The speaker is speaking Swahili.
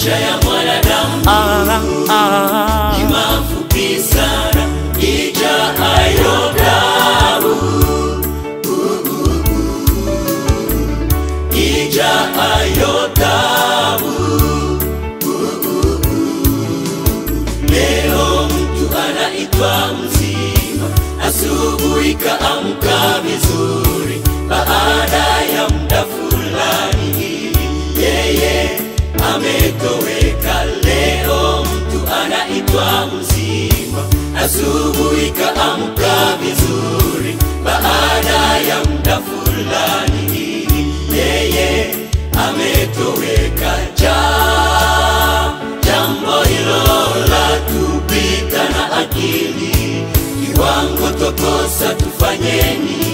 maisha ya mwanadamu ah, ah, ni mafupi sana, ijaayo damu, ijaayo damu. Leo mtu anaitwa mzima, asubuhi kaamka vizuri, baada ya muda fulani hivi yeye ametoweka. Leo mtu anaitwa mzima, asubuhi kaamka vizuri, baada ya muda fulani hivi yeye ametoweka. Ja, jambo hilo la tupita na akili, kiwango tokosa, tufanyeni